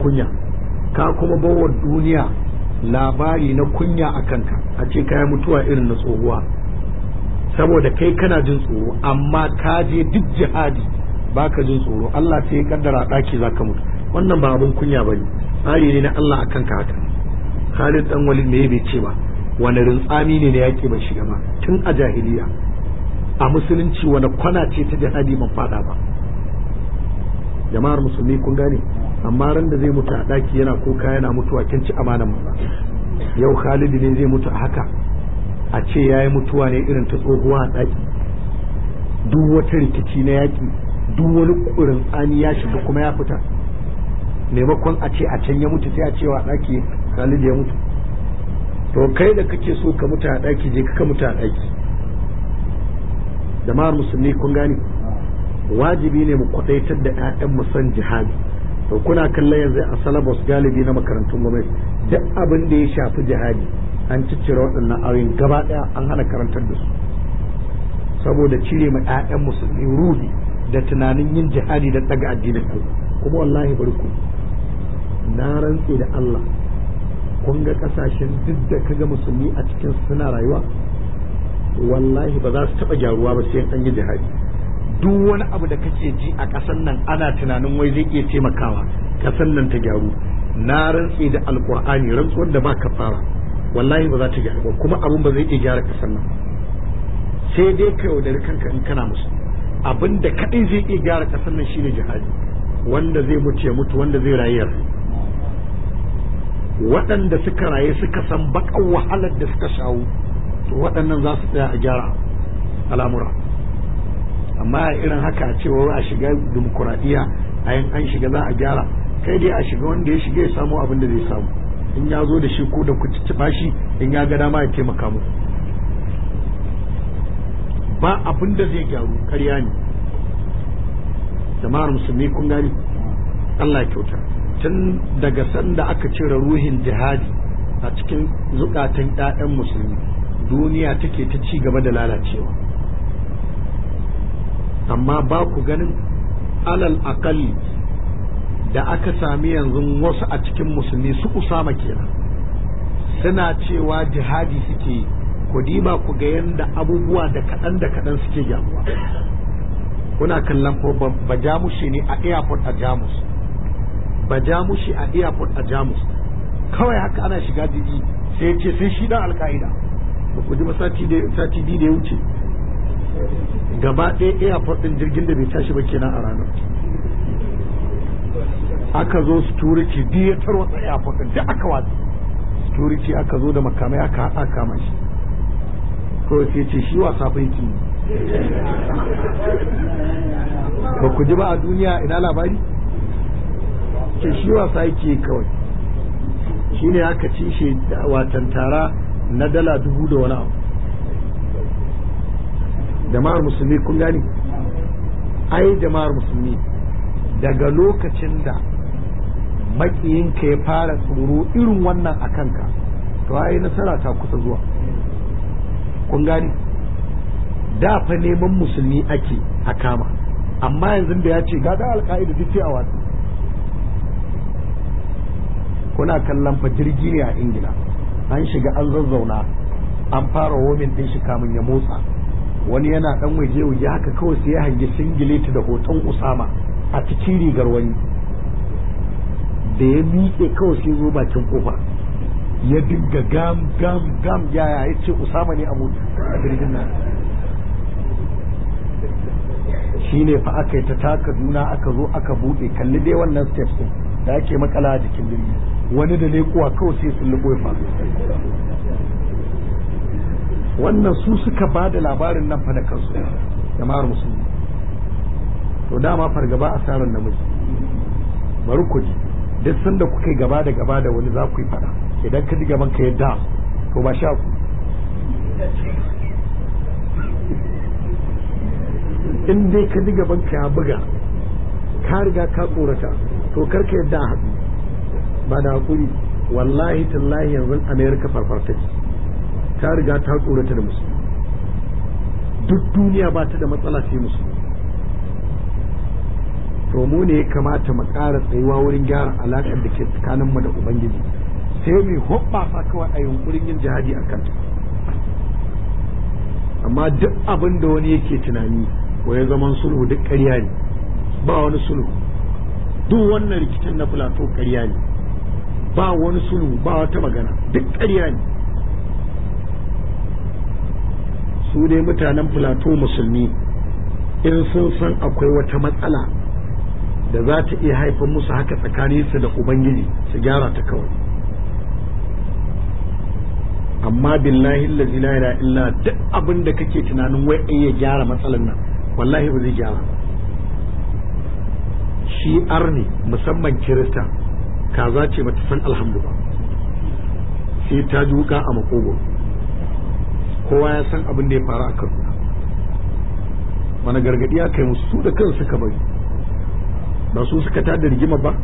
kunya ka kuma bawa duniya labari na kunya a kanka a ce kaya mutuwa irin na tsohuwa saboda kai kana jin tsoro amma ka je duk jihadi baka jin tsoro Allah sai ya kaddara daki zaka mutu wannan ba abun kunya bane tsari ne na Allah akan ka haka Khalid dan Walid me bai ce ba wani rintsami ne na yaki bai shiga ba tun a jahiliya a musulunci wani kwana ce ta jihadi ban fada ba jama'ar musulmi kun gane amma ran da zai mutu a daki yana kuka yana mutuwa kin ci amanan maza yau Khalid ne zai mutu a haka a ce yayi mutuwa ne irin ta tsohuwa a daki duk wata rikici na yaki duk wani kurin tsani ya shiga kuma ya fita maimakon a ce a can ya mutu sai a cewa daki Khalid ya mutu to kai da kake so ka mutu a daki je ka mutu a daki jama'ar musulmi kun gane wajibi ne mu kwadaitar da 'ya'yan mu san jihadi to kuna kallon yanzu a salabus galibi na makarantun gwamnati duk abin da ya shafi jihadi an ciccire waɗannan ayoyin gaba ɗaya an hana karantar da su saboda cire ma 'ya'yan musulmi ruhi da tunanin yin jihadi da daga addinin Allah kuma wallahi bari ku na rantse da Allah kun ga kasashen duk da kaga musulmi a cikin suna rayuwa wallahi ba za su taɓa gyaruwa ba sai an yi jihadi duk wani abu da kake ji a ƙasan nan ana tunanin wai zai iya taimakawa ƙasan nan ta gyaru na rantse da alƙur'ani rantsuwar da ba ka fara wallahi ba za ta gyaru ba kuma abun ba zai iya gyara ƙasan nan sai dai ka yaudari kanka in kana musu abin da kaɗai zai iya gyara ƙasan nan shine jihadi wanda zai mutu ya mutu wanda zai rayu ya waɗanda suka raye suka san baƙan wahalar da suka shawo to waɗannan za su tsaya a gyara al'amura amma irin haka a cewa a shiga dimokuraɗiyya a yin an shiga za a gyara kai dai a shiga wanda ya shiga ya samu abin da zai samu in ya zo da shi ko da ku cicciɓa shi in ya ga dama ya taimaka mu ba abin da zai gyaru karya ne jama'ar musulmi kun gani Allah ya kyauta tun daga sanda aka cire ruhin jihadi a cikin zukatan 'ya'yan musulmi duniya take ta ci gaba da lalacewa amma ba ku ganin alal akalli da aka sami yanzu wasu a cikin musulmi su usama kenan suna cewa jihadi suke yi ku diba ku ga yadda abubuwa da kaɗan da kaɗan suke gyaruwa kuna kallon ko ba jamushi ne a airport a jamus ba jamushi a airport a jamus kawai haka ana shiga jirgi sai ce sai shi dan alka'ida ba ku ji ba sati biyu da ya wuce gaba ɗaya airport ɗin jirgin da bai tashi ba kenan a ranar aka zo security biyu ya tarwatsa airport ɗin duk aka watsa security aka zo da makamai aka haɗa kama shi kawai sai ce shi wasa fa yake ba ku ji ba a duniya ina labari ce shi wasa yake kawai shi ne aka ci shi watan tara na dala dubu da wani abu jama'ar musulmi kun gani ai jama'ar musulmi daga lokacin da makiyinka ya fara tsoro irin wannan a kanka to ai nasara ta kusa zuwa kun gani da fa neman musulmi ake a kama amma yanzu da ya ce ga da alka'ida duk sai a watsi kuna kallon fa jirgi ne a ingila an shiga an zazzauna an fara womin din shi kamun ya motsa wani yana dan waje waje haka kawai sai ya hangi singileti da hoton usama a cikin rigar wani da ya miƙe kawai sai zo bakin kofa ya dinga gam gam gam yaya ya ce usama ne a jirgin nan shi ne fa aka yi ta taka juna aka zo aka buɗe kalli dai wannan steps din da ake makala a jikin jirgi wani da kuwa kawai sai sun lubo fa wannan su suka ba da labarin nan fa da kansu jama'ar musulmi to dama fargaba asarar namiji bari ku ji duk sanda kuka yi gaba da gaba da wani za ku yi fada idan ka ji gaban ka yadda to ba sha ku in dai ka ji gaban ka ya buga ka riga ka tsorata to karka yadda a haɗu ba da hakuri wallahi tallahi yanzu amerika farfarta ce ta riga ta tsorata da musu duk duniya ba ta da matsala sai musu to mu ne ya kamata mu ƙara tsayuwa wurin gyara alaƙar da ke tsakaninmu da ubangiji sai mu hoɓɓasa kawai a yunkurin yin jihadi a kanta amma duk abin da wani yake tunani ya zaman sulhu duk ƙarya ne ba wani sulhu duk wannan rikicin na filato ƙarya ne ba wani sulhu ba wata magana duk ƙarya ne su dai mutanen filato musulmi in sun san akwai wata matsala da za ta iya haifar musu haka tsakaninsu da ubangiji su gyara ta kawai amma billahi allazi la ilaha illa duk abin da kake tunanin wai ai ya gyara matsalar nan wallahi ba zai gyara shi arni musamman kirista kaza ce bata san alhamdu ba sai ta duka a makogo kowa ya san abin da ya faru a kaduna wani gargadi aka yi musu su da kansu suka bari ba su suka tada rigima ba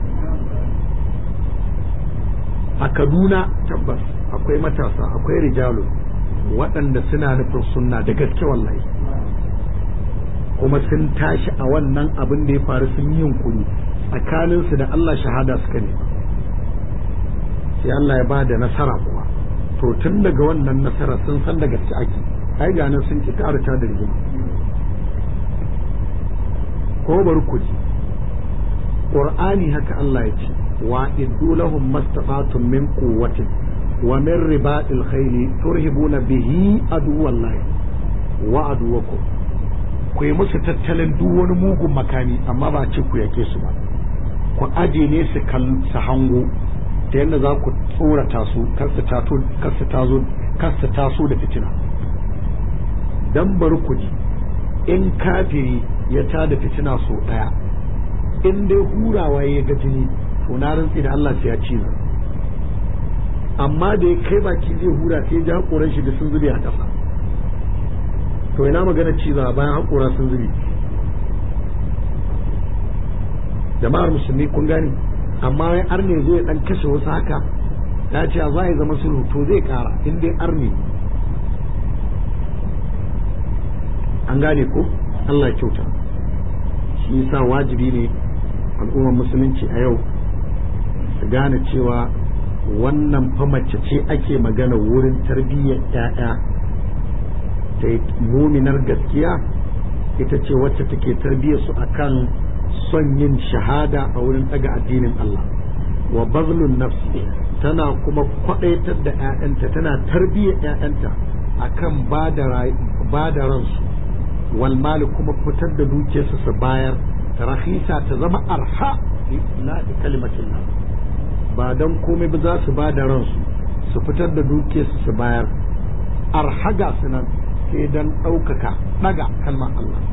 a kaduna tabbas akwai matasa akwai rijalu waɗanda suna nufin sunna da gaske wallahi kuma sun tashi a wannan abin da ya faru sun yi yunkuri tsakaninsu da Allah shahada suka ne sai Allah ya ba da nasara kuwa to tun daga wannan nasara sun san da gaske ake ai ganin sun ki karata da rigima ko bari ku ji qur'ani haka Allah ya ce wa iddu lahum mastata'tum min quwwatin wa min ribatil khayli turhibuna bihi aduwallahi wa aduwakum ku yi musu tattalin duk wani mugun makami amma ba ce ku yake su ba ku aje ne su su hango ta yadda za ku tsorata su kar su taso da fitina dan bari ku ji in kafiri ya tada fitina so daya in dai hurawa ya ga jini to na rantsi da Allah sai ya ci amma da ya kai baki zai hura sai ya ji hakoran shi da sun zube a ƙasa to ina magana ciza bayan hakora sun zube jama'ar musulmi kun gani amma wai arne zo ya dan kashe wasu haka ya ce za ya zama sulhu to zai kara in dai arne an gane ko Allah ya kyauta shi yasa wajibi ne al'ummar musulunci a yau su gane cewa wannan fa mace ce ake magana wurin tarbiyyar 'ya'ya ta muminar gaskiya ita ce wacce take tarbiyyar su akan son yin shahada a wurin daga addinin Allah wa bazlun nafsi tana kuma kwadaitar da 'ya'yanta tana tarbiyyar 'ya'yanta akan ba da ransu wal mali kuma fitar da dukiyarsu su bayar rahisa ta zama arha la kalimatin ba dan komai ba za su ba da ransu su fitar da dukiyarsu su bayar arhaga su nan sai dan ɗaukaka ɗaga kalmar Allah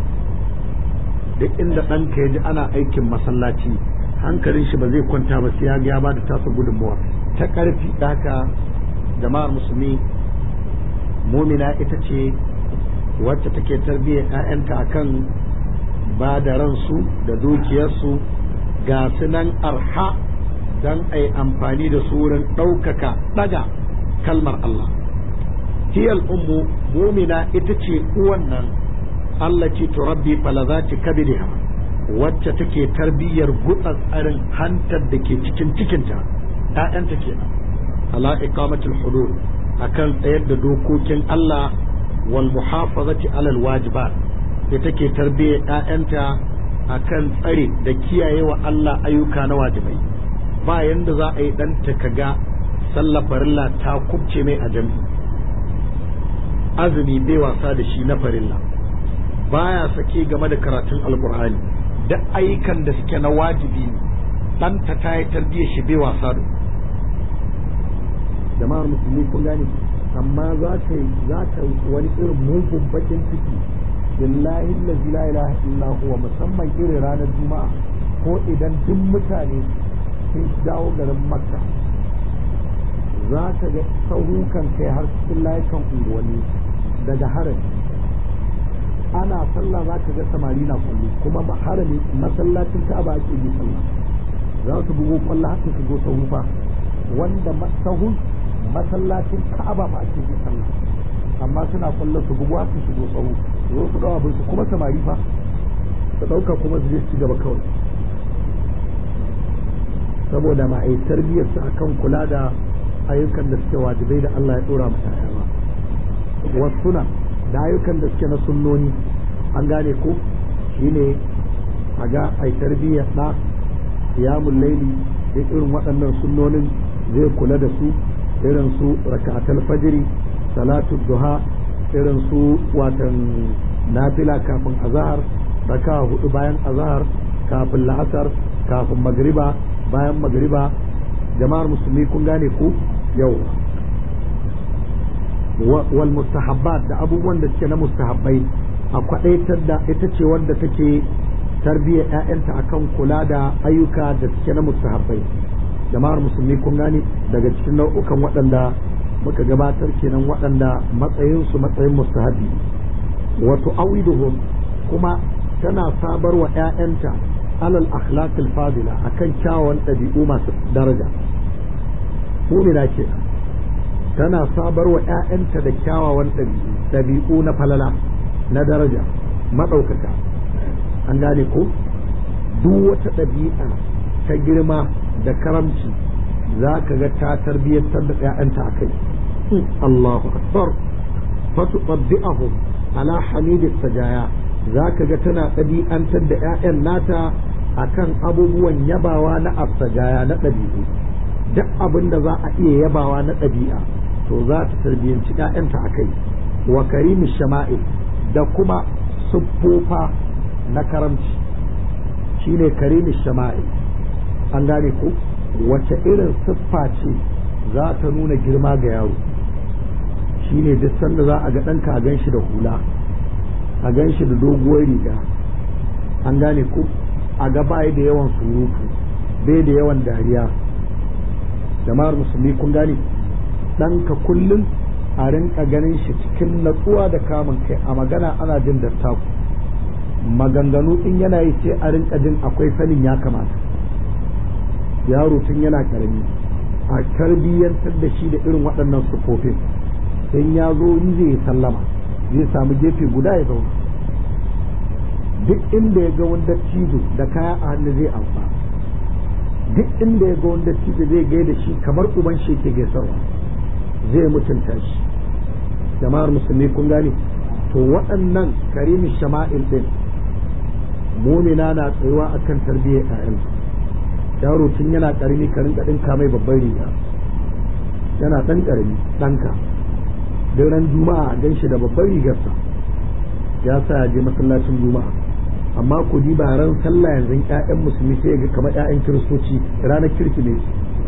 duk inda ɗanka ya ji ana aikin masallaci hankalin shi ba zai kwanta ba sai ya ga ya ba da tasa gudunmawa ta ƙarfi haka jama'ar musulmi mumina ita ce wacce take tarbiyyar 'ya'yanta akan ba da ransu da dukiyarsu ga su nan arha don a yi amfani da su wurin ɗaukaka ɗaga kalmar Allah hiyal ummu mumina ita ce uwan nan Allah ce turabbi falazati kabiriha wacce take tarbiyyar gutsa tsarin hantar da ke cikin cikinta ‘ya'yanta ke ala iqamatul hudud akan tsayar da dokokin Allah wal muhafazati alal wajibat da take tarbiyyar ‘ya'yanta akan tsare da kiyaye wa Allah ayyuka na wajibai ba yanda za a yi ɗanta kaga sallah farilla ta kubce mai a jami'i azumi bai wasa da shi na farilla baya sake game da karatun alkur'ani da ayyukan da suke na wajibi ɗanta ta yi tarbiyyar shi bai wasa da jama'ar musulmi kun gane amma za ka za ka wani irin mugun bakin ciki billahi allazi la ilaha illa huwa musamman irin ranar juma'a ko idan duk mutane sun dawo garin makka za ka ga saurukan kai har cikin layukan unguwanni daga harami ana sallah za ka ga samari na kwallo kuma harami masallacin ka'aba ake yi sallah za su bugo kwallo haka su zo sahu fa wanda sahun masallacin ka'aba ba ake yi sallah amma suna kwallo su bugo haka su zo sahu zo su dawo abin su kuma samari fa su dauka kuma su je su gaba kawai saboda ba a yi tarbiyyar su akan kula da ayyukan da suke wajibai da Allah ya dora mata ba wasu da ayyukan da suke na sunnoni an gane ko shine a ga ai tarbiyyar da qiyamul laili da irin waɗannan sunnonin zai kula da su irin su raka'atul fajri salatu duha irin su watan nafila kafin azhar raka hudu bayan azhar kafin la'asar kafin magriba bayan magriba jama'ar musulmi kun gane ku yau wal mustahabbat da abubuwan da suke na mustahabbai a kwadaitar da ita ce wanda take tarbiyyar ƴaƴanta akan kula da ayyuka da suke na mustahabbai jama'ar musulmi kun gane daga cikin nau'ukan waɗanda muka gabatar kenan waɗanda matsayinsu matsayin mustahabi wato awiduhum kuma tana sabar wa ‘ya'yanta alal akhlaqil fadila akan kyawawan ɗabi'u masu daraja mumina ke tana sabar wa ‘ya'yanta da kyawawan ɗabi'u na falala na daraja maɗaukaka an gane ko duk wata ɗabi'a ta girma da karamci za ka ga ta tarbiyyantar da ‘ya'yanta a kai Allahu akbar fatu ɗabbi'ahum ala hamidis sajaya za ka ga tana ɗabi'antar da 'ya'yan nata a kan abubuwan yabawa na asajaya na ɗabi'u duk abin da za a iya yabawa na ɗabi'a to za ta tarbiyyanci 'ya'yanta a kai wa karimi shama'il da kuma siffofa na karamci shine karimi shama'il an gane ko wace irin siffa ce za ta nuna girma ga yaro shine duk sanda za a ga ɗanka a gan shi da hula a gan shi da doguwar riga an gane ku a ga bai da yawan surutu bai da yawan dariya jama'ar musulmi kun gane ɗanka kullum a rinka ganin shi cikin natsuwa da kamun kai a magana ana jin dattaku maganganu in yana yi sai a rinka jin akwai sanin ya kamata yaro tun yana karami a tarbiyyantar da shi da irin waɗannan sufofin in ya zo yi zai sallama zai samu gefe guda ya zauna duk inda ya ga wanda cizo da kaya a hannu zai amfa duk inda ya ga wanda cizo zai gaida shi kamar uban shi ke gaisarwa zai mutunta shi jama'ar musulmi kun gane to waɗannan karimin shama'il ɗin mumina na tsayuwa akan tarbiyyar ƴaƴan yaro tun yana ƙarami ka rinka ɗinka mai babban riga yana ɗan ƙarami ɗanka duk ran juma'a a gan shi da babban rigarsa ya sa ya je masallacin juma'a amma ku ba ran sallah yanzu ƴaƴan musulmi sai ga kamar ƴaƴan kiristoci ranar kirki ne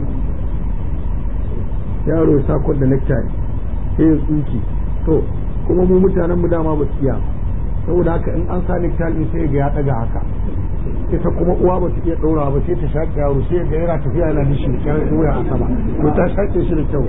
yaro ya sakon da necktie sai ya tsuki to kuma mu mutanen mu dama ba su iya saboda haka in an sa necktie din sai ga ya daga haka ita kuma uwa ba ta iya ɗora ba sai ta shaƙe yaro sai ga yana tafiya yana nishi da wuya a sama ko ta shaƙe shi da kyau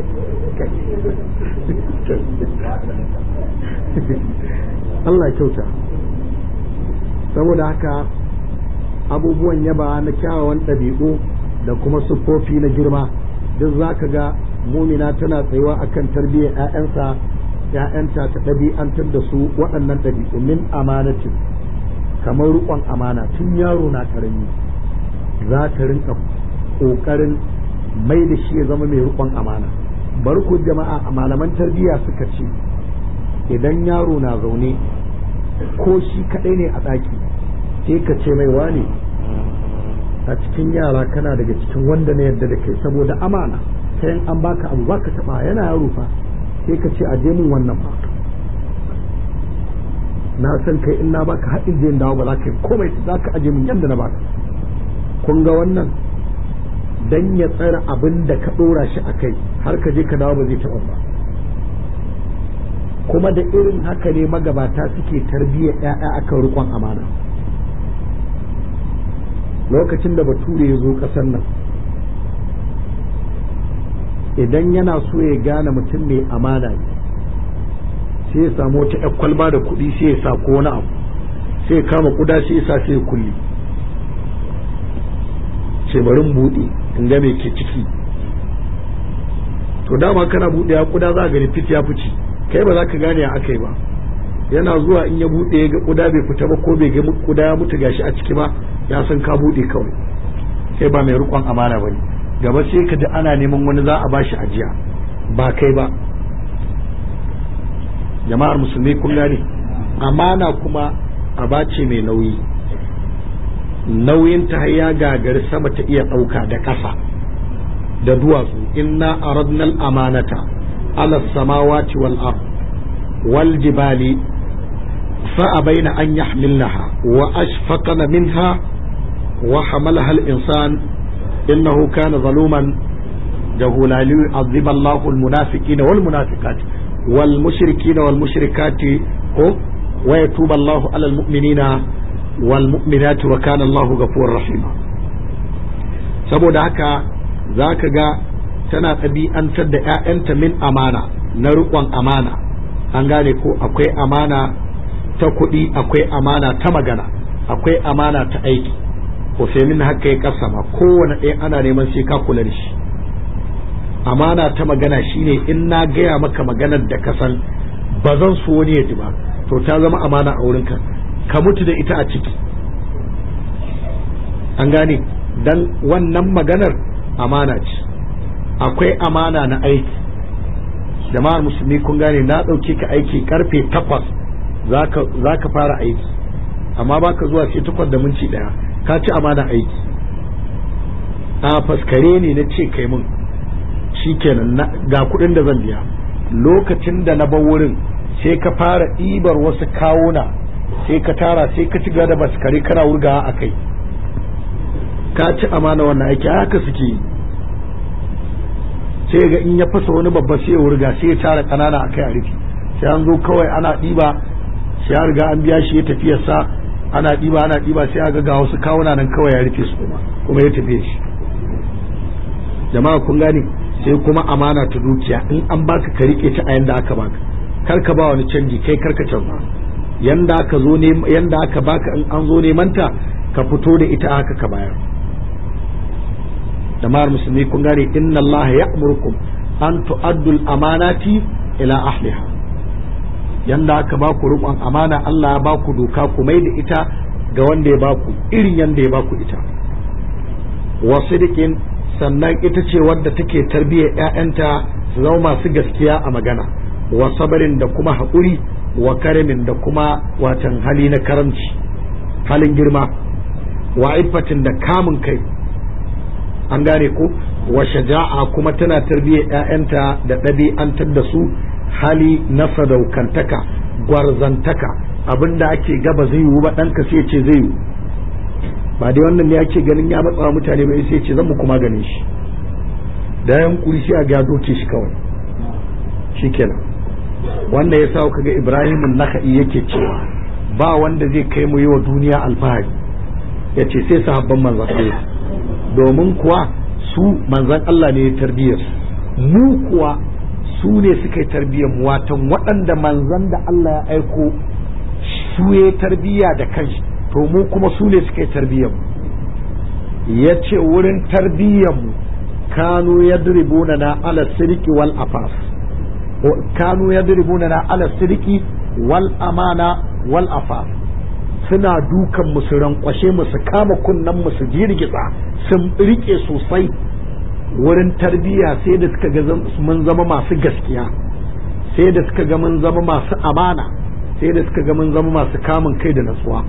Allah kyauta saboda haka abubuwan yaba na kyawawan ɗabi'u da kuma siffofi na girma duk za ka ga mumina tana tsayuwa akan tarbiyyar 'ya'yansa ‘ya'yanta ta ɗabi'antar da su waɗannan ɗabi'u min amanatin kamar riƙon amana tun yaro na ƙarami za ta rinka ƙoƙarin mai da shi ya zama mai riƙon amana bari ku jama'a malaman tarbiyya suka ce idan yaro na zaune ko shi kaɗai ne a ɗaki sai ka ce mai wane a cikin yara kana daga cikin wanda na yadda da kai saboda amana sai an baka abu baka taɓa yana yaro fa sai ka ce aje min wannan ba na san kai in na baka haɗin zai dawo ba za ka yi komai za ka aje min yadda na baka kun ga wannan dan ya tsara abin da ka ɗora shi a kai har ka je ka dawo ba zai taɓa ba kuma da irin haka ne magabata suke tarbiyyar ‘ya'ya akan rikon amana lokacin da bature ya zo ƙasar nan idan yana so ya gane mutum mai amana ne sai ya samu wata ‘yan kwalba da kuɗi sai ya sa ko wani abu sai ya kama kuda sai ya sa sai ya kulle ce barin buɗe in ga me ke ciki to dama kana buɗe ya kuda za a gani fit ya fice kai ba za ka gane a aka yi ba yana zuwa in ya buɗe ya ga kuda bai fita ba ko bai ga kuda ya mutu gashi a ciki ba ya san ka buɗe kawai kai ba mai rikon amana bane gaba sai ka ji ana neman wani za a bashi ajiya ba kai ba jama'ar musulmi kun gane amana kuma abace mai nauyi nauyin ta ya gagari sama ta iya ɗauka da ƙasa da duwatsu inna aradna al-amanata ala samawati wal ard wal jibali fa abaina an yahmilnaha wa ashfaqna minha wa hamalaha al-insan innahu kana zaluman jahula li yu'adhib Allahu al-munafiqina wal munafiqat wal mushrikina wal mushrikati ko wa yatubu Allahu ala al-mu'minina wal mu'minati wa kana Allahu ghafurur rahima saboda haka za ka ga tana ɗabi'antar da 'ya'yanta min amana na riƙon amana an gane ko akwai amana ta kuɗi akwai amana ta magana akwai amana ta aiki ko sai min haka ya kasama kowane ɗaya ana neman sai ka kula da shi amana ta magana shine in na gaya maka maganar da ka san ba zan so wani ya ji ba to ta zama amana a wurinka ka mutu da ita a ciki an gane dan wannan maganar amana ce akwai amana na aiki jama'ar musulmi kun gane na ɗauke ka aiki karfe takwas za ka fara aiki amma baka zuwa sai takwas da minti ɗaya ka ci amana aiki a faskare ne na ce kai mun shikenan ga kuɗin da zan biya lokacin da na bar wurin sai ka fara ɗibar wasu kawuna sai ka tara sai ka ci gaba da baskare kana wurgawa a kai ka ci amana wannan aiki haka suke yi sai ga in ya fasa wani babba sai ya wurga sai ya tara kanana a kai a rufi sai an zo kawai ana ɗiba sai ya riga an biya shi ya tafiyarsa ana ɗiba ana ɗiba sai aga ga wasu kawuna nan kawai ya rufe su kuma kuma ya tafiye shi jama'a kun gane sai kuma amana ta dukiya in an baka ka rike ta a yanda aka baka kar ka ba wani canji kai kar ka canza yanda aka zo ne yanda aka baka in an zo neman ta ka fito da ita haka ka bayar jama'ar musulmi kun gane inna Allah ya'murukum an tu'addul amanati ila ahliha yanda aka ba ku riƙon amana Allah ya ba ku doka ku mai da ita ga wanda ya ba ku irin yanda ya ba ku ita wa sidiqin sannan ita ce wadda take tarbiyyar ƴaƴanta su zama masu gaskiya a magana wa sabarin da kuma haƙuri wa karimin da kuma watan hali na karamci halin girma wa iffatin da kamun kai an gane ko wa shaja'a kuma tana tarbiyyar ƴaƴanta da ɗabi'antar da su hali na sadaukantaka gwarzantaka abinda ake gaba zai yiwu ba ɗanka sai ce zai yiwu ba dai wannan ne ake ganin ya matsa mutane ba sai ce zan mu kuma ganin shi da yan kuri sai a ga doke shi kawai shikenan wanda ya sa kaga Ibrahim naka'i yake cewa ba wanda zai kai mu yi wa duniya alfahari ya ce sai sahabban manzan Allah domin kuwa su manzan Allah ne ya tarbiyyar mu kuwa su ne suka yi tarbiyyar mu watan waɗanda manzan da Allah ya aiko su ya tarbiyya da kanshi to mu kuma su ne suka yi tarbiyyar mu ya ce wurin tarbiyyar mu kanu yadribuna na ala sirki wal afaf kanu yadribuna na ala sirki wal amana wal afaf suna dukan mu su rankwashe mu su kama kunnen mu su girgiza sun rike sosai wurin tarbiyya sai da suka ga mun zama masu gaskiya sai da suka ga mun zama masu amana sai da suka ga mun zama masu kamun kai da natsuwa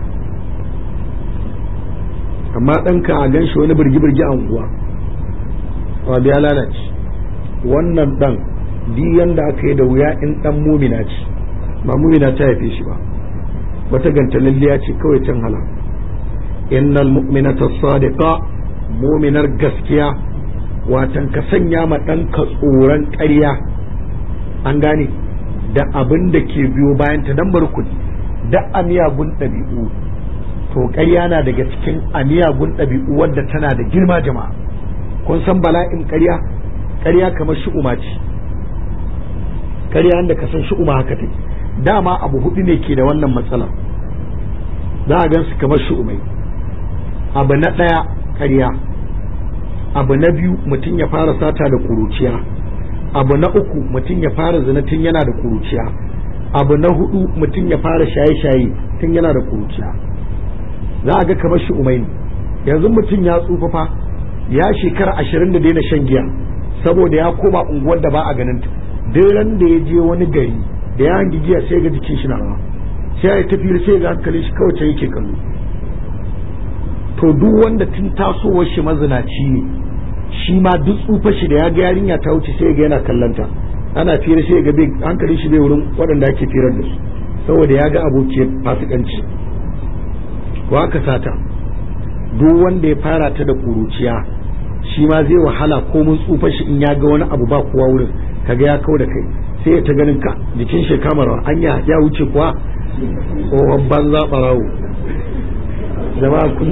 amma ɗanka a gan shi wani birgi-birgi a unguwa wa biya lalace wannan ɗan diyan da aka yi da wuya in ɗan mumina ce ba mumina ta haife shi ba wata gantalalliya ce kawai can hala innal mu'minata sadiqa muminar gaskiya watan ka sanya ma ɗanka tsoron ƙarya an gane da abin da ke biyo bayan ta dan barkuni da amiyagun ɗabi'u to ƙarya na daga cikin amiyagun ɗabi'u wadda tana da girma jama'a kun san bala'in ƙarya ƙarya kamar shi'uma ce ƙarya da ka san shi'uma haka take dama abu hudu ne ke da wannan matsalar za a gansu kamar shi'umai abu na ɗaya ƙarya abu na biyu mutum ya fara sata da kuruciya abu na uku mutum ya fara zina tun yana da kuruciya abu na hudu mutum ya fara shaye-shaye tun yana da kuruciya za a ga kamar shi umai ne yanzu mutum ya tsufa fa ya shekara ashirin da daina shan giya saboda ya koma unguwar da ba a ganin ta duk ran da ya je wani gari da ya hangi giya sai ga jikin shi na rawa sai ya tafi sai ga hankalin shi kawai ta yake kallo to duk wanda tun tasowar shi mazinaci ne shi ma duk tsufa shi da ya ga yarinya ta wuce sai ga yana kallanta ana fira sai ga bai hankalin shi bai wurin waɗanda ake firar da su saboda ya ga abokiyar fasikanci ko aka sata duk wanda ya fara ta da kuruciya shi ma zai wahala ko mun tsufa shi in ya ga wani abu ba kowa wurin kaga ya kau da kai sai ya ta ganin ka jikin shi kamar anya ya wuce kuwa tsohon banza barawo jama'a kun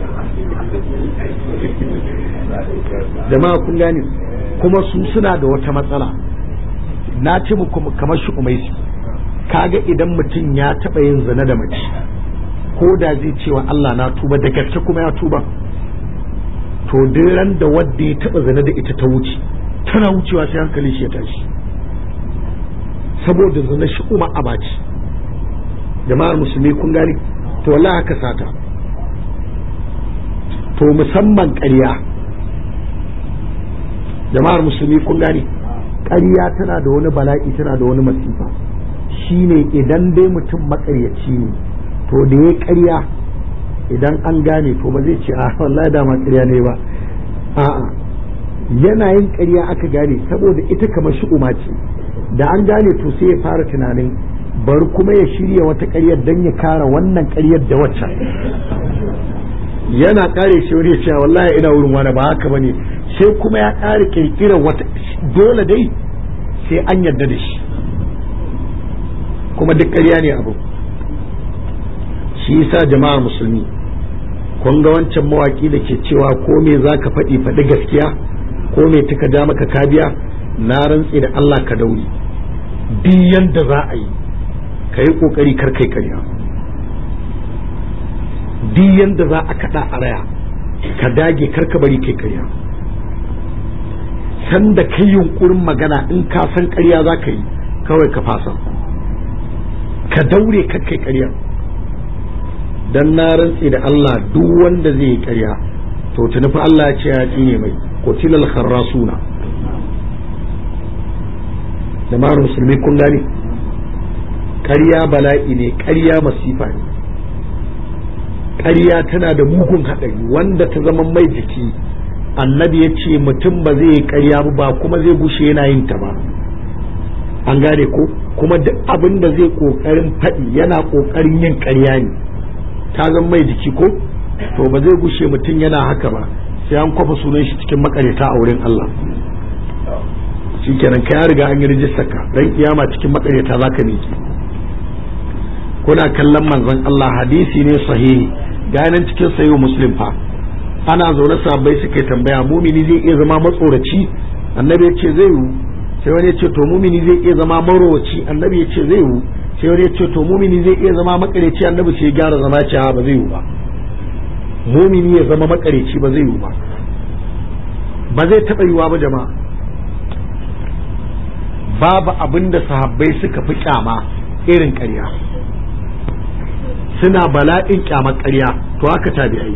jama'a kun gane kuma su suna da wata matsala na ce muku kamar shi umaisi kaga idan mutum ya taɓa yin zina da mace ko da zai cewa Allah na tuba da gaske kuma ya tuba to ran da wadda ya taɓa zina da ita ta wuce tana wucewa sai hankali shi ya tashi saboda zina shi kuma abaci jama'ar musulmi kun gane to wallahi haka sata to musamman ƙarya jama'ar musulmi kun gane ƙarya tana da wani bala'i tana da wani masifa shine idan dai mutum makaryaci ne to da ya ƙarya idan an gane to ba zai ce a wallahi dama ƙarya ne ba a'a yana yin ƙarya aka gane saboda ita kamar shi ce da an gane to sai ya fara tunanin bari kuma ya shirya wata ƙaryar don ya kara wannan ƙaryar da waccan yana kare shi wani ya ce wallahi ina wurin wani ba haka bane sai kuma ya kare kirkira wata dole dai sai an yarda da shi kuma duk ƙarya ne abu shi yasa jama'ar musulmi kun ga wancan mawaki da ke cewa ko me za ka faɗi faɗi gaskiya ko me tuka ja maka kabiya na rantse da Allah ka dauri duk yanda za a yi ka yi ƙoƙari kar kai ƙarya duk yanda za a kaɗa a raya ka dage kar ka bari kai ƙarya sanda kai yunkurin magana in ka san ƙarya za ka yi kawai ka fasa ka daure kar kai ƙarya dan na rantse da Allah duk wanda zai yi ƙarya to tuni fa Allah ya ce ya tsine mai qutilal kharrasuna da mara musulmi kun gane ƙarya bala'i ne ƙarya masifa ne ƙarya tana da mugun haɗari wanda ta zama mai jiki annabi ya ce mutum ba zai yi ƙarya ba kuma zai bushe yana yin ta ba an gane ko kuma duk abin da zai ƙoƙarin faɗi yana ƙoƙarin yin ƙarya ne ta zama mai jiki ko to ba zai gushe mutum yana haka ba sai an kwafa sunan shi cikin makareta a wurin Allah shi kenan ka ya riga an yi rijistar ka dan kiyama cikin makareta za ka miki kuna kallon manzon Allah hadisi ne sahihi ga nan cikin sayo muslim fa ana zaune sahabbai suka tambaya mumini zai iya zama matsoraci annabi ya ce zai yiwu sai wani ya ce to mumini zai iya zama marowaci annabi ya ce zai yiwu sai wani ya ce to mumini zai iya zama makareci annabi sai ya gyara zama cewa ba zai yiwu ba mumini ya zama makareci ba zai yiwu ba ba zai taɓa yiwuwa ba jama'a babu abin da sahabbai suka fi kyama irin ƙarya suna bala'in kyamar ƙarya to haka tabi'ai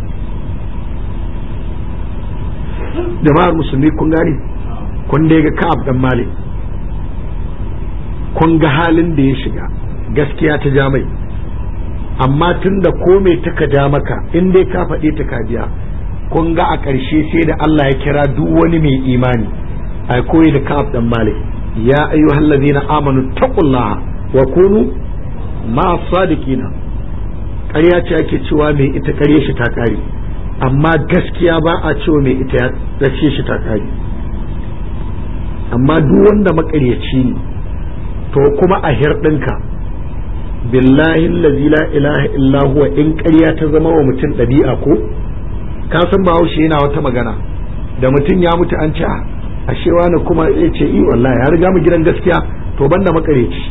jama'ar musulmi kun gane kun dai ga ka'ab dan malik kun ga halin da ya shiga gaskiya ta ja mai amma tun da komai ta ka ja maka in dai ka faɗe ta ka biya kun ga a ƙarshe sai da Allah ya kira duk wani mai imani a koyi da ka'ab dan malik ya ayyuhal ladina amanu taqullaha wa kunu ma sadiqina ƙarya ce ake cewa mai ita ƙarye shi ta ƙare amma gaskiya ba a cewa mai ita ya race shi ta ƙare amma duk wanda maƙaryaci ne to kuma a hirɗinka billahi allazi la ilaha illa huwa in ƙarya ta zama wa mutum ɗabi'a ko ka san bahaushe yana wata magana da mutum ya mutu an ce ashe wani kuma ya ce i wallahi ya riga mu gidan gaskiya to banda makareci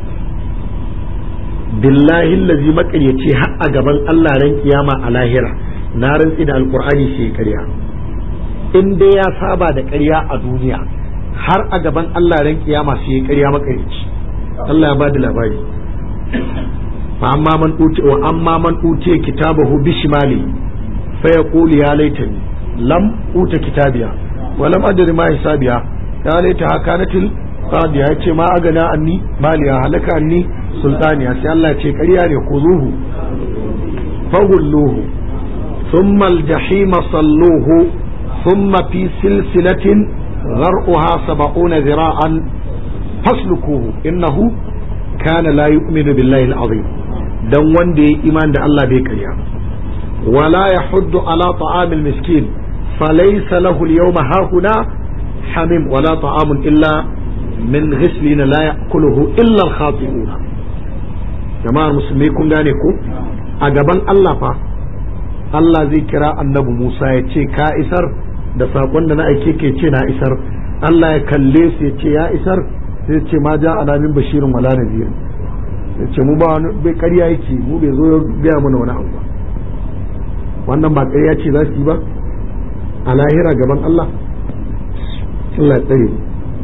billahi allazi makareci har a gaban Allah ran kiyama a lahira na rantsi da alqur'ani shi ƙarya in dai ya saba da ƙarya a duniya har a gaban Allah ran kiyama sai ƙarya makareci Allah ya bada labari fa amma man uti wa amma man uti kitabahu bishimali fa yaqulu ya laitani lam uta kitabiya wa lam adri ma hisabiya ya laita hakanatil qadiya yace ma agana anni maliya halaka anni sultaniya sai Allah ya ce ƙarya ne ku zuhu fagulluhu thumma al-jahima salluhu thumma fi silsilatin ghar'uha sab'una zira'an faslukuhu innahu kana la yu'minu billahi al-azim dan wanda ya iman da Allah bai karya wala yahuddu ala ta'amil miskin falaysa lahu al-yawma hahuna hamim wala ta'amun illa min ghislin la ya'kuluhu illa al-khati'un jama'ar musulmi kun gane ko a gaban Allah fa Allah zai kira annabi Musa ya ce ka isar da sakon da na aike ke ce na isar Allah ya kalle su ya ce ya isar sai ce ma ja ana min bashirin wala nazir ya ce mu ba wani bai ƙarya yake mu bai zo ya gaya mana wani abu ba wannan ba ƙarya ce za su yi ba a lahira gaban Allah Allah ya tsare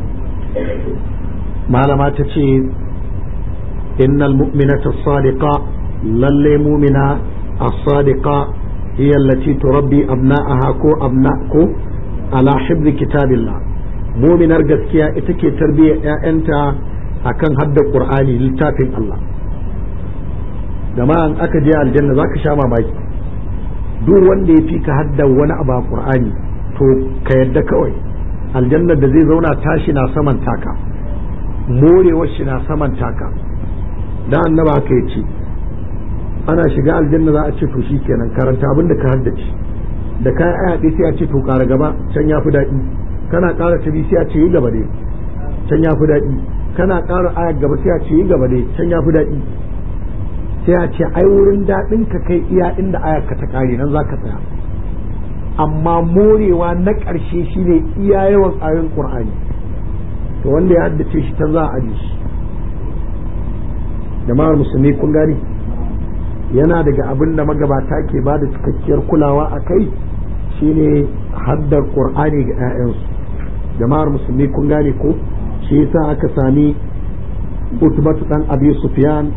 malama ta ce innal mu'minata sadiqa lalle mu'mina as-sadiqa hiya allati turabbi abna'aha ko abna'ku ala hibzi kitabillah muminar gaskiya ita ke tarbiyyar 'ya'yanta a kan haddar ƙur'ani littafin Allah jama'an aka je aljanna za ka sha mamaki duk wanda ya fi ka haddar wani abu a ƙur'ani to ka yadda kawai aljanna da zai zauna tashi na saman taka morewar shi na saman taka dan annaba haka ya ce ana shiga aljanna za a ce to kenan karanta abin da ka haddace da kayan aya ɗaya sai a ce to ƙara gaba can ya fi daɗi kana ƙara ta sai a ce yi gaba dai can ya fi daɗi kana ƙara ayar gaba sai a ce yi gaba dai can ya fi daɗi sai a ce ai wurin daɗin ka kai iya inda ayar ka ta ƙare nan za ka tsaya amma morewa na ƙarshe shine iya yawan ayoyin ƙur'ani to wanda ya haddace shi ta za a aje shi jama'ar musulmi kun gani yana daga abin da magabata ke ba da cikakkiyar kulawa a kai shine haddar ƙur'ani ga 'ya'yansu jama'ar musulmi kun gane ko shi yasa aka sami utubatu dan abi sufyan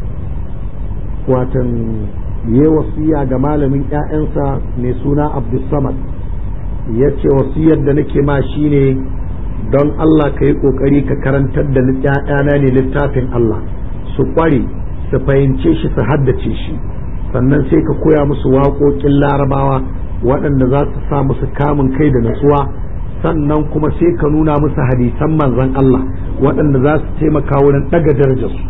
watan ya wasiya ga malamin ƴaƴansa mai suna abdulsamad ya ce wasiyar da nake ma shine don Allah ka yi ƙoƙari ka karantar da ƴaƴana ne littafin Allah su ƙware su fahimce shi su haddace shi sannan sai ka koya musu waƙoƙin larabawa waɗanda za su sa musu kamun kai da natsuwa sannan kuma sai ka nuna musu hadisan manzon Allah waɗanda za su taimaka wurin ɗaga darajarsu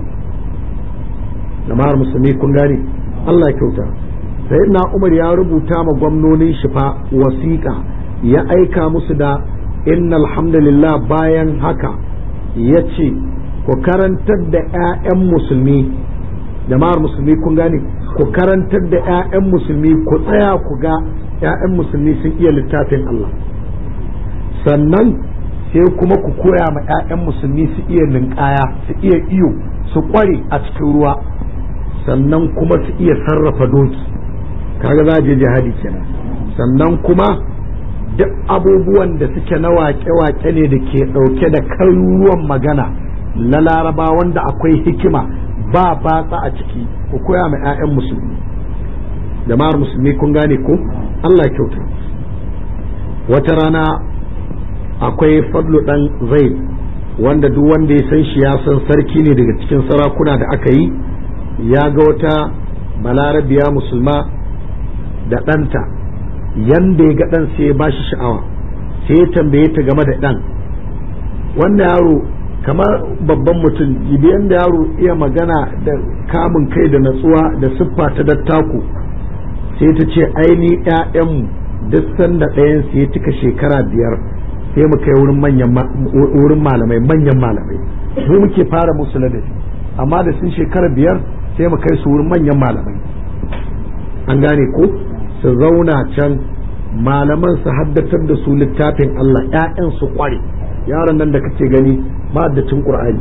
jama'ar musulmi kun gane Allah kyauta sai na Umar ya rubuta ma gwamnonin shi fa wasiƙa ya aika musu da inna alhamdulillah bayan haka ya ce ku karantar da 'ya'yan musulmi jama'ar musulmi kun gane ku karantar da 'ya'yan musulmi ku tsaya ku ga 'ya'yan musulmi sun iya littafin Allah sannan sai kuma ku koya ma 'ya'yan musulmi su iya ninkaya su iya iyo su kware a cikin ruwa sannan kuma su iya sarrafa doki kaga za je jihadi kenan sannan kuma duk abubuwan da suke na wake-wake ne da ke ɗauke da karuruwan magana na laraba wanda akwai hikima ba batsa a ciki ku koya ma 'ya'yan musulmi jama'ar musulmi kun gane ko Allah kyauta wata rana akwai fadlu dan zaid wanda duk wanda ya san shi ya san sarki ne daga cikin sarakuna da aka yi ya ga wata balarabiya musulma da ɗanta yanda ya ga ɗan sai ya ba shi sha'awa sai ya tambaye ta game da ɗan wannan yaro kamar babban mutum idan da yaro iya magana da kamun kai da natsuwa da siffa ta dattaku sai ta ce aini ƴaƴanmu duk sanda ɗayan su ya cika shekara biyar sai mu kai wurin manyan wurin malamai manyan malamai mu muke fara musu ladabi amma da sun shekara biyar sai mu kai su wurin manyan malamai an gane ko su zauna can malaman su haddatar da su littafin Allah ƴaƴan su kware yaron nan da kake gani ma'addacin Qur'ani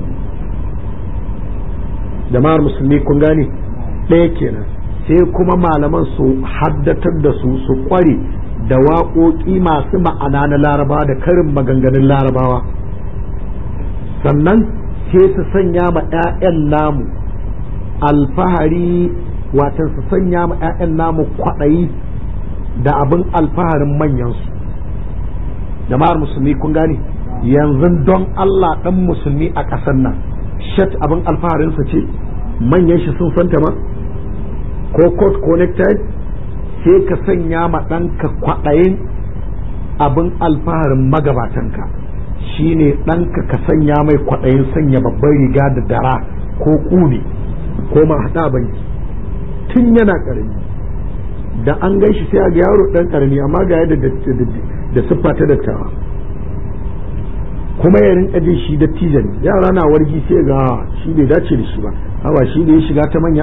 jama'ar musulmi kun gane ɗaya kenan sai kuma malaman su haddatar da su su kware da waƙoƙi masu ma'ana na larabawa da karin maganganun larabawa sannan sai su sanya ma 'ya'yan namu alfahari watan su sanya ma 'ya'yan namu kwaɗayi da abin alfaharin manyansu jama'ar musulmi kun gane yanzu don Allah dan musulmi a ƙasar nan shat abin alfaharinsa ce manyan shi sun santa ma ko coat ko necktie sai ka sanya ma ɗanka kwaɗayin abin alfaharin magabatanka shine ɗanka ka sanya mai kwaɗayin sanya babban riga da dara ko ƙune ko ma haɗa banki tun yana ƙarami da an gan shi sai a ga yaro ɗan ƙarami amma ga yadda da siffa ta dattawa kuma ya rinka jin shi dattijo ne yara na wargi sai ga shi bai dace da shi ba hawa shi ne ya shiga ta manya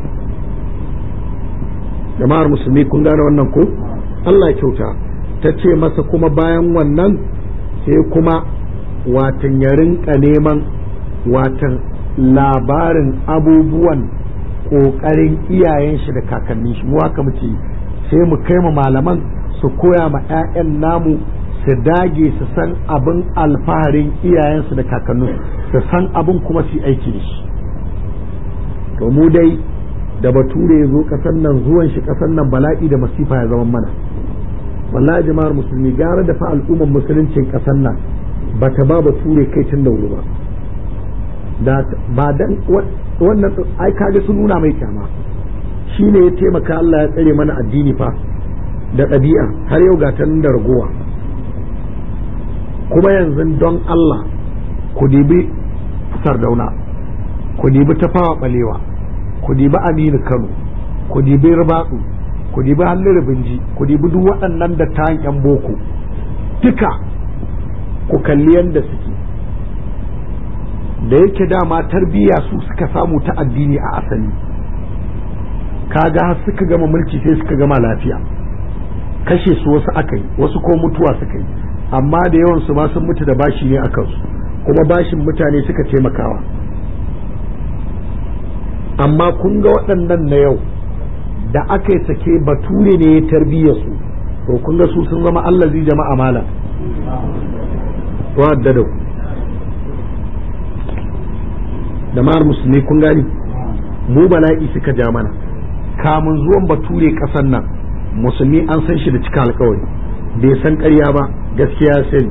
jama'ar musulmi kun gane wannan ko Allah kyauta ta ce masa kuma bayan wannan sai kuma watan ya rinka neman watan labarin abubuwan ƙoƙarin iyayen shi da kakannin shi mu haka muke sai mu kai ma malaman su koya ma 'ya'yan namu su dage su san abin alfaharin iyayensu da kakannin su san abin kuma su aiki da shi to mu dai da bature ya zo ƙasar nan zuwan shi ƙasar nan bala'i da masifa ya zama mana wallahi jama'ar musulmi gara da fa al'ummar musuluncin ƙasar nan ba ta ba bature kai tun da wuri ba da ba dan wannan ai kage sun nuna mai kyama shine ya taimaka Allah ya tsare mana addini fa da ɗabi'a har yau ga ta da ragowa kuma yanzu don Allah ku dibi sardauna ku dibi tafawa balewa ku dibi aminu kano ku dibi ribatsu ku dibi hallin rubinji ku dibi duk waɗannan da ta yan boko duka ku kalli yadda suke da yake dama tarbiyya su suka samu ta addini a asali kaga har suka gama mulki sai suka gama lafiya kashe su wasu aka yi wasu ko mutuwa suka yi amma da yawan su ma sun mutu da bashi ne a kansu kuma bashin mutane suka taimakawa amma kun ga waɗannan na yau da aka yi sake bature ne ya tarbiyya su to kun ga su sun zama allazi jama'a mala wadda da ku jama'ar musulmi kun gani mu bala'i suka ja mana kamun zuwan bature ƙasan nan musulmi an san shi da cika alkawari bai san ƙarya ba gaskiya sai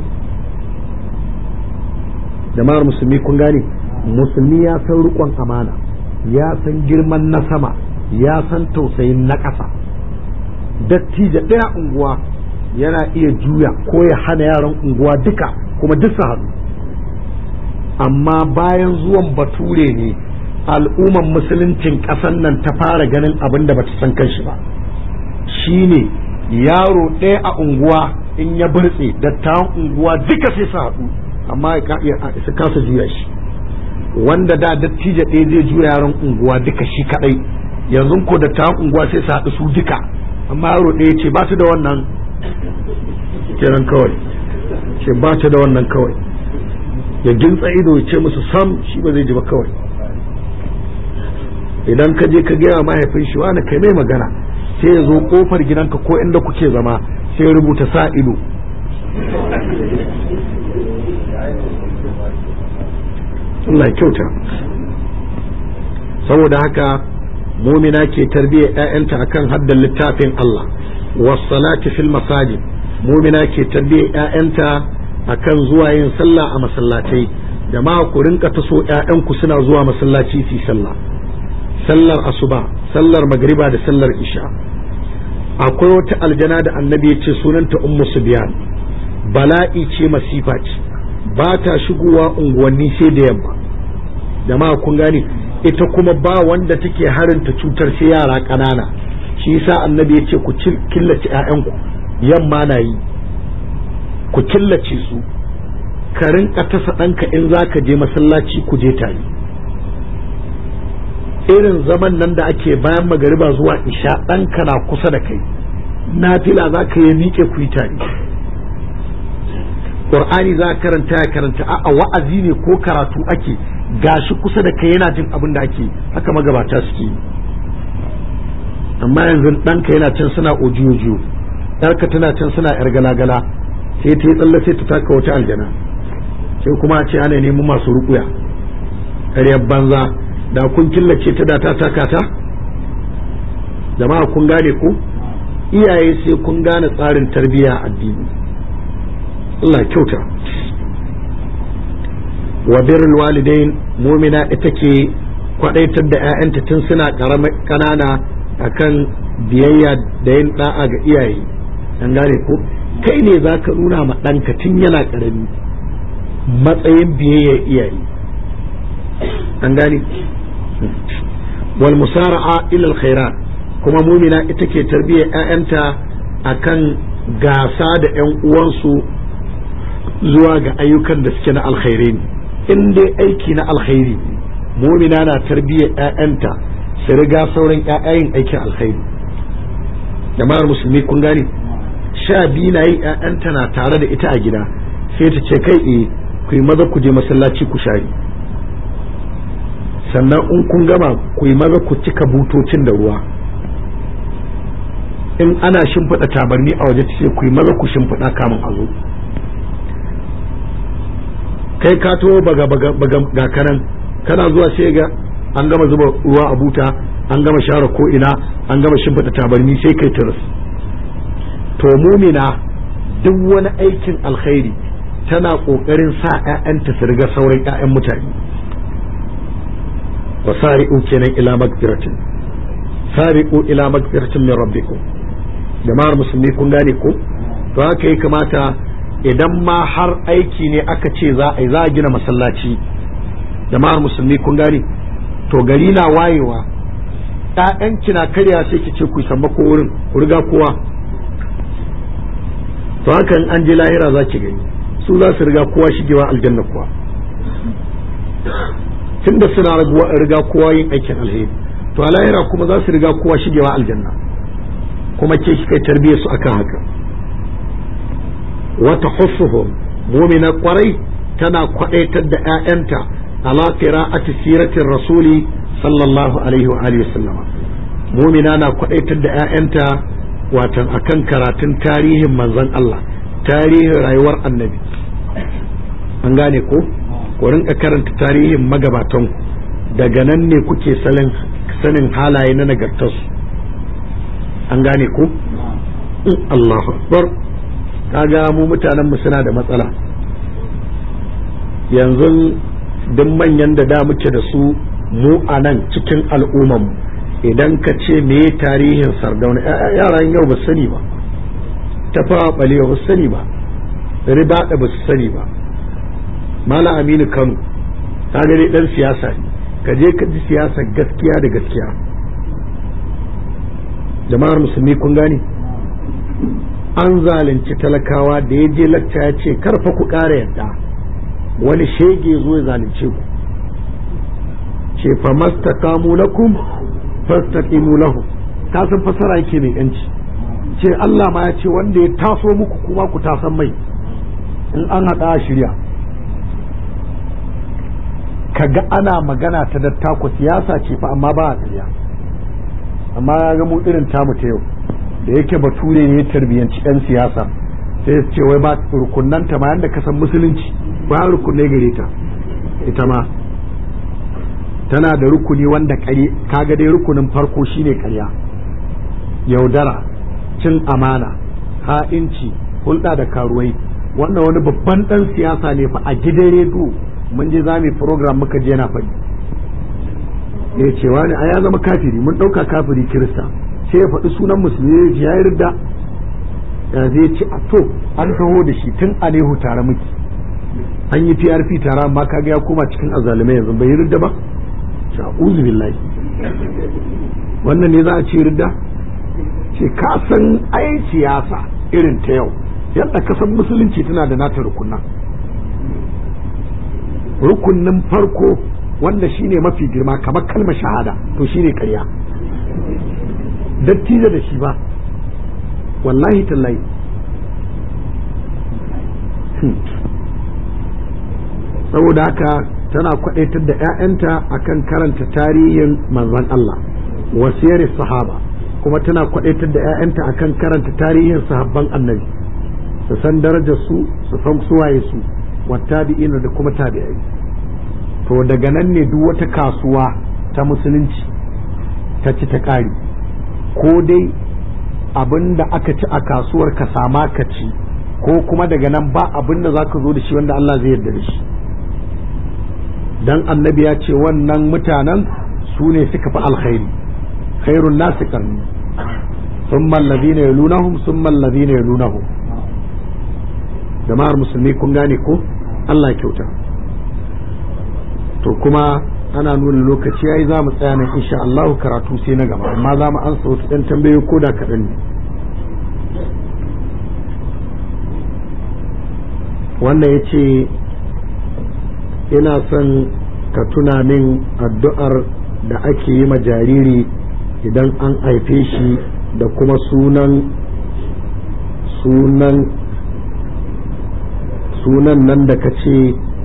jama'ar musulmi kun gane musulmi ya san riƙon amana ya san girman na sama ya san tausayin na ƙasa dattijo ɗaya unguwa yana iya juya ko ya hana yaran unguwa duka kuma duk su haɗu amma bayan zuwan bature ne al'umman musuluncin ƙasan nan ta fara ganin abin da bata san kanshi ba shine yaro ɗaya a unguwa in ya burtse dattawan unguwa duka sai su haɗu amma su kasa juya shi wanda da dattijo ɗaya zai juya yaron unguwa duka shi kaɗai yanzu ko dattawan unguwa sai su haɗu su duka amma yaro ɗaya ce ba su da wannan kiran kawai ce ba ta da wannan kawai ya gintsa ido ya ce musu sam shi ba zai ji ba kawai idan ka je ka gaya mahaifin shi wani kai mai magana sai ya zo kofar gidanka ko inda kuke zama sai ya rubuta sa ido Allah kyauta saboda haka mumina ke tarbiyyar 'ya'yanta akan haddan littafin Allah wasalati fil masajid mumina ke tarbiyyar 'ya'yanta akan zuwa yin sallah a masallatai jama'a ku rinka taso 'ya'yanku suna zuwa masallaci su sallah sallar asuba sallar magriba da sallar isha akwai wata aljana da annabi ya ce sunanta ummu subyan bala'i ce masifa ce ba ta shigowa unguwanni sai da yamma jama'a kun gane ita kuma ba wanda take harinta cutar sai yara ƙanana shi yasa annabi ya ce ku killace 'ya'yanku yamma na yi ku killace su ka rinka tasa ɗanka in za ka je masallaci ku je tare irin zaman nan da ake bayan magariba zuwa isha ɗanka na kusa da kai nafila za ka yi miƙe ku yi tare ƙur'ani za ka karanta ya karanta a wa'azi ne ko karatu ake gashi kusa da kai yana jin abin da ake haka magabata suke yi amma yanzu ɗanka yana can suna ojiyo yarka tana can suna yar gala-gala sai ta yi tsalle sai ta taka wata aljana sai kuma a ce ana neman masu rukuya ƙaryar banza da kun killace ta da ta taka ta jama'a kun gane ku iyaye sai kun gane tsarin tarbiyya addini Allah kyauta wa birrul walidain mumina ita ke kwadaitar da 'ya'yanta tun suna ƙanana akan biyayya da yin da'a ga iyaye an gane ko kai ne za ka nuna ma ɗanka tun yana ƙarami matsayin biyayya iyaye an gane wal musara'a ila khairat kuma mumina ita ke tarbiyyar 'ya'yanta akan gasa da 'yan uwansu zuwa ga ayyukan da suke na alkhairi ne in dai aiki na alkhairi mumina na tarbiyyar 'ya'yanta su riga sauran 'ya'yayin aikin alkhairi jama'ar musulmi kun gane sha biyu na yi 'ya'yanta na tare da ita a gida sai ta ce kai eh ku yi maza ku je masallaci ku share sannan in kun gama ku yi maza ku cika butocin da ruwa in ana shimfiɗa tabarni a waje ce ku yi maza ku shimfiɗa kamun a zo kai ka to baga baga baga ga kanan kana zuwa sai ga an gama zuba ruwa a buta an gama share ko ina an gama shimfiɗa tabarni sai kai tiris to mumina duk wani aikin alkhairi tana ƙoƙarin sa 'ya'yanta su riga sauran 'ya'yan mutane wa sari'u kenan ila magfiratin sari'u ila magfiratin min rabbikum jama'ar musulmi kun gane ko to haka ya kamata idan ma har aiki ne aka ce za a yi za a gina masallaci jama'ar musulmi kun gane to gari na wayewa ƴaƴanki na karya sai ki ce ku samba ko wurin ku riga kowa to haka in an je lahira za ki gani su za su riga kowa shigewa aljanna kuwa tunda suna riga kowa yin aikin alheri to a lahira kuma za su riga kowa shigewa aljanna kuma ke shi kai tarbiyyar su akan haka wata hussuhum mumina kwarai tana kwadaitar da 'ya'yanta ala qira'ati siratin rasuli sallallahu alaihi wa alihi sallama mumina na kwadaitar da 'ya'yanta watan akan karatun tarihin manzon Allah tarihin rayuwar annabi an gane ko ku rinka karanta tarihin magabatanku daga nan ne kuke sanin halaye na nagartarsu an gane ko Allahu akbar kaga mu mutanen mu suna da matsala yanzu duk manyan da da muke da su mu a nan cikin al'umman idan ka ce me tarihin sardauna yaran yau ba sani ba tafawa balewa ba sani ba riba da ba su sani ba mala aminu kano ka gani dan siyasa ne ka je ka ji siyasa gaskiya da gaskiya jama'ar musulmi kun gane an zalunci talakawa da ya je lacca ya ce karfa ku ƙara yadda wani shege zo ya zalunce ku ce fa mastaqamu lakum fastaqimu lahu ka san fasara yake mai yanci ce Allah ma ya ce wanda ya taso muku kuma ku tasan mai in an haɗa shirya kaga ana magana ta dattako siyasa ce fa amma ba a tsariya amma ya ga mu irin tamu ta yau da yake bature ne ya tarbiyyanci 'yan siyasa sai ya ce wai ba rukunan ta ma yanda ka san musulunci ba rukunai gare ta ita ma tana da rukuni wanda kare kaga dai rukunin farko shine karya yaudara cin amana ha'inci hulɗa da karuwai wannan wani babban ɗan siyasa ne fa a gidan rediyo mun je za mu program muka je na faɗi ya ce wani a ya zama kafiri mun ɗauka kafiri kirista sai ya faɗi sunan musulmi ya yi ridda ya zai ce a to an taho da shi tun a nehu tare muke an yi prp tare amma kaga ya koma cikin azalumai yanzu bai yi ridda ba sha'uzu billahi wannan ne za a ce ridda ce ka san ai siyasa irin ta yau yadda ka san musulunci tana da nata rukunan rukunin farko wanda shine mafi girma kamar kalmar shahada to shine karya dattijo da shi ba wallahi tallahi saboda haka tana kwadaitar da 'ya'yanta akan karanta tarihin manzon Allah wasiyar sahaba kuma tana kwadaitar da 'ya'yanta akan karanta tarihin sahabban annabi su san darajar su su san suwaye su wattabi'ina da kuma tabi'ai to daga nan ne duk wata kasuwa ta musulunci ta ci ta ƙari ko dai abin da aka ci a kasuwar ka sama ka ci ko kuma daga nan ba abin da za ka zo da shi wanda Allah zai yarda da shi dan annabi ya ce wannan mutanen su ne suka fi alkhairi khairun nasi karni ثم الذين يلونهم ثم الذين يلونهم jama'ar musulmi kun gane ko Allah kyauta to kuma ana nuna lokaci yayi za mu tsaya nan insha Allah karatu sai na gaba amma za mu ansa wasu ɗan tambayoyi ko da kaɗan ne wannan ya ce ina son ka tuna min addu'ar da ake yi ma jariri idan an haife shi da kuma sunan sunan sunan nan da ka ce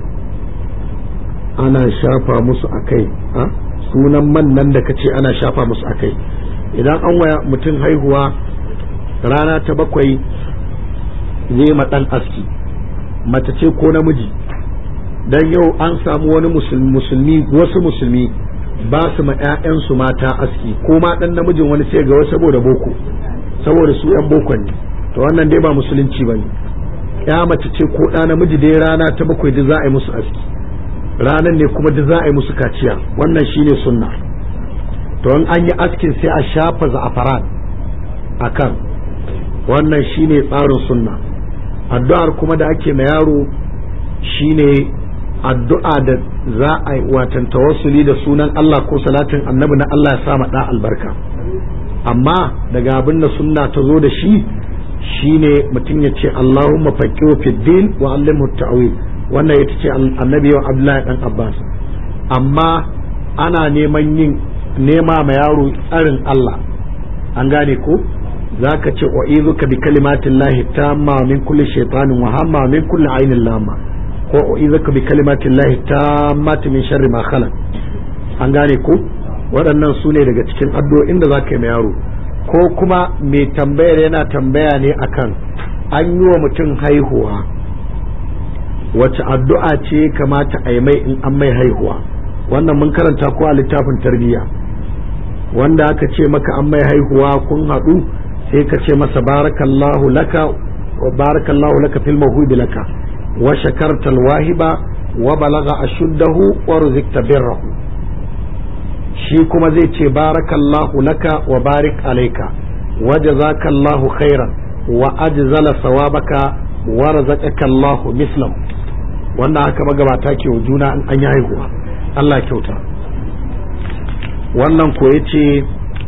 ana shafa musu a kai sunan man nan da ka ce ana shafa musu a kai idan an waya mutum haihuwa rana ta bakwai zai ɗan aski mace ce ko namiji dan yau an samu wani musulmi wasu musulmi ba su ma 'ya'yansu mata aski ko ma dan namijin wani sai ga wasu saboda boko saboda su 'yan bokon ne to wannan dai ba musulunci ba ne ya mace ce ko ɗa namiji dai rana ta bakwai duk za a yi musu aski ranan ne kuma duk za a yi musu kaciya wannan shine sunna to in an yi askin sai a shafa za'afaran a kan wannan shine tsarin sunna addu'ar kuma da ake ma yaro shine addu'a da za a yi watan tawassuli da sunan Allah ko salatin annabi na Allah ya sa ma da albarka amma daga abin da sunna ta zo da shi shine mutum ya ce Allahumma faqihu fid din wa allimhu ta'wil wannan ita ce annabi wa Abdullahi dan Abbas amma ana neman yin nema ma yaro tsarin Allah an gane ko zaka ce wa izuka bi kalimatillahi tamma min kulli shaytanin wa hamma min kulli ainin lama ko uizaka bi kalimatin lahi tammati min sharri ma khalaq an gane ku waɗannan su ne daga cikin addu'o'in da zaka yi ma yaro ko kuma mai tambayar yana tambaya ne akan an yi wa mutum haihuwa wace addu'a ce kamata a yi mai in an mai haihuwa wannan mun karanta ko a littafin tarbiyya wanda aka ce maka an mai haihuwa kun haɗu sai ka ce masa barakallahu laka wa barakallahu laka fil mawhudi laka وشكرت الواهب وبلغ أشده ورزقت بره shi kuma zai ce barakallahu laka wa barik alaika wa jazakallahu khairan wa ajzala sawabaka wa razaqaka Allahu mislam wannan haka magabata ke wa juna in an yi haihuwa Allah kyauta wannan ko yace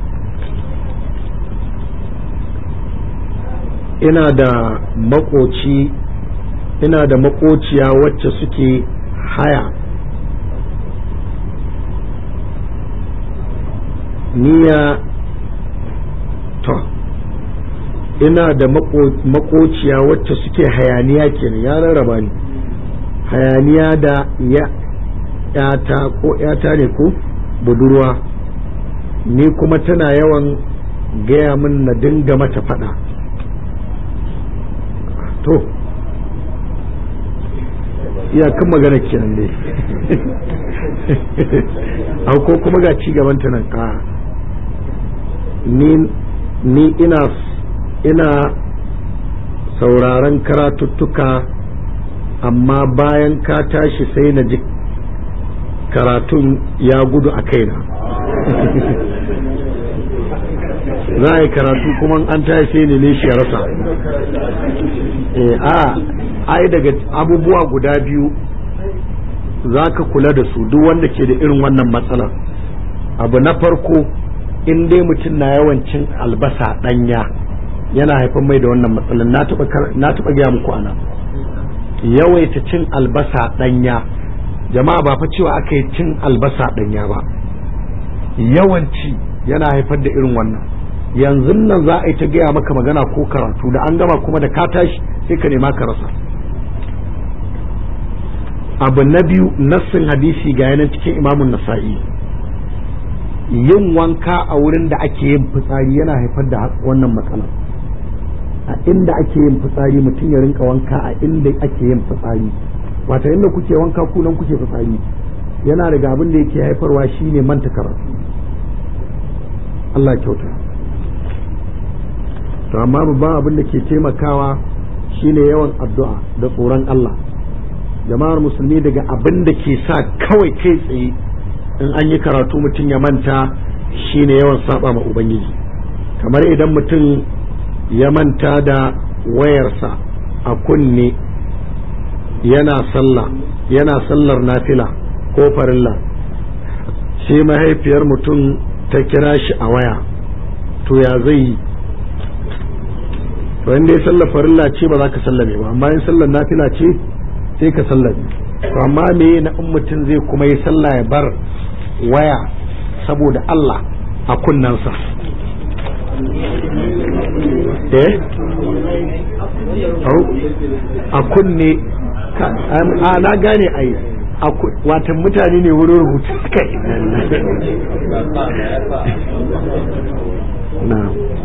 ina da makoci ina da makociya wacce suke haya niya to ina da makociya wacce suke hayaniya kenan ya rarraba ni hayaniya da ya yata ko yata ne ko budurwa ni kuma tana yawan gaya min na dinga mata fada to iyakan magana kenan ne au ko kuma ga ci gaban ta nan ka ni ni ina ina sauraron karatuttuka amma bayan ka tashi sai na ji karatun ya gudu a kaina za a yi karatu kuma an tashi sai ne ne shi ya rasa a ai daga abubuwa guda biyu za ka kula da su duk wanda ke da irin wannan matsalar abu na farko in dai mutum na yawan cin albasa ɗanya yana haifar mai da wannan matsalar na taɓa gaya muku ana yawaita cin albasa ɗanya jama'a ba fa cewa aka yi cin albasa ɗanya ba yawanci yana haifar da irin wannan yanzu nan za a yi ta gaya maka magana ko karatu da an gama kuma da ka tashi sai ka nema ka rasa abu na biyu nassin hadisi ga yanan cikin imamun nasa'i yin wanka a wurin da ake yin fitsari yana haifar da wannan matsala a inda ake yin fitsari mutum ya rinka wanka a inda ake yin fitsari wata inda kuke wanka ku nan kuke fitsari yana daga abin da yake haifarwa shine manta karatu Allah kyauta to amma babban abin da ke taimakawa shine yawan addu'a da tsoron Allah jama'ar musulmi daga abin da ke sa kawai kai tsaye in an yi karatu mutum ya manta shine yawan saba ma ubangiji kamar idan mutum ya manta da wayarsa a kunne yana sallah yana sallar nafila ko farilla sai mahaifiyar mutum ta kira shi a waya to ya zai yi to inda ya sallar farilla ce ba za ka sallame ba amma in sallar nafila ce sai ka sallame to amma me na in mutum zai kuma yi sallah ya bar waya saboda Allah a kunnansa eh a kunne a na gane ai watan mutane ne wurin rubutu suka na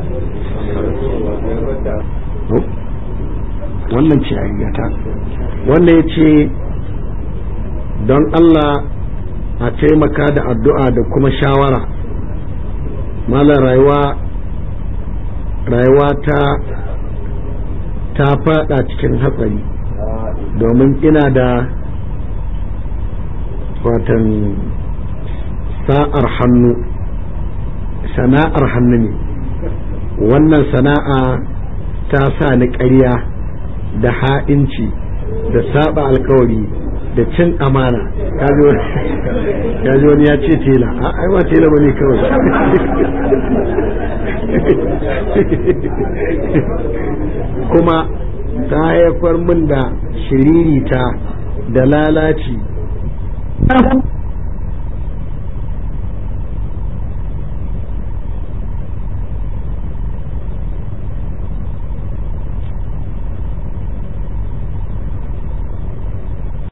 wannan ce a gata wanda ya ce don Allah a taimaka da addu'a da kuma shawara malar rayuwa rayuwa ta ta fada cikin hatsari domin ina da watan sa'ar hannu sana'ar hannu ne wannan sana'a ta sa ni ƙarya da ha'inci da saba alkawari da cin amana kaji wani ya ce tela a aiwa tela ba ne kawai kuma ta haifar min da shiririta da lalaci